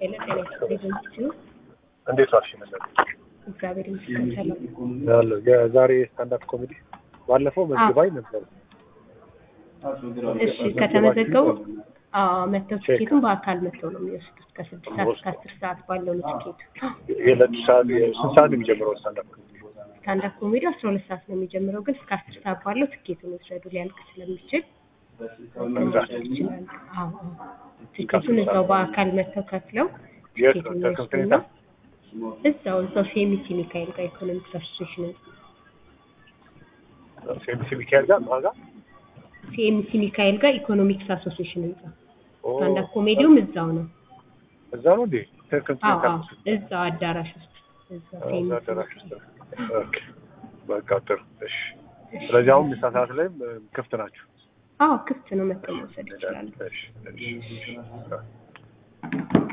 ሄሎ ጤና ይስጥልኝ ሲሉ እንዴት ዋልሽ? መሰለኝ እግዚአብሔር ይመስገን ሰላም። ያለው የዛሬ ስታንዳፕ ኮሜዲ ባለፈው መዝግባኝ ነበር። እሺ ከተመዘገቡ አዎ መጥተው ትኬቱን በአካል መጥተው ነው የሚወስዱት። ከስድስት ሰዓት እስከ አስር ሰዓት ባለው ነው ትኬቱ። የሁለት ሰዓት ስንት ሰዓት ነው የሚጀምረው ስታንዳፕ ኮሜዲ? ስታንዳፕ ኮሜዲ አስራ ሁለት ሰዓት ነው የሚጀምረው፣ ግን እስከ አስር ሰዓት ባለው ትኬቱን ይውሰዱ ሊያልቅ ስለሚችል መውሰድ ይችላሉ። አዎ አዎ። ትኬቱን እዛው በአካል መጥተው ከፍለው የት ነው? ትኬቱን ተከፍቶ ይወስዱና እዛው እዛው ሴሚሲ ሚካኤል ጋር ኢኮኖሚክስ አሶሴሽን ሴሚሲ ሚካኤል ጋር ማጋ ሲኤምሲ ሚካኤል ጋር ኢኮኖሚክስ አሶሴሽን ህንጻ ስታንዳፕ ኮሜዲውም እዛው ነው። እዛ ነው እንዴ? ተከፍቶ አዎ አዎ እዛው አዳራሽ ውስጥ እዛው እዛ ሲኤምሲ አዳራሽ ውስጥ ኦኬ። በቃ ጥሩ እሺ። ስለዚህ አሁን ምሳ ሰዓት ላይም እ፣ ክፍት ናችሁ? አዎ ክፍት ነው መጥተው መውሰድ ይችላሉ። እሺ እሺ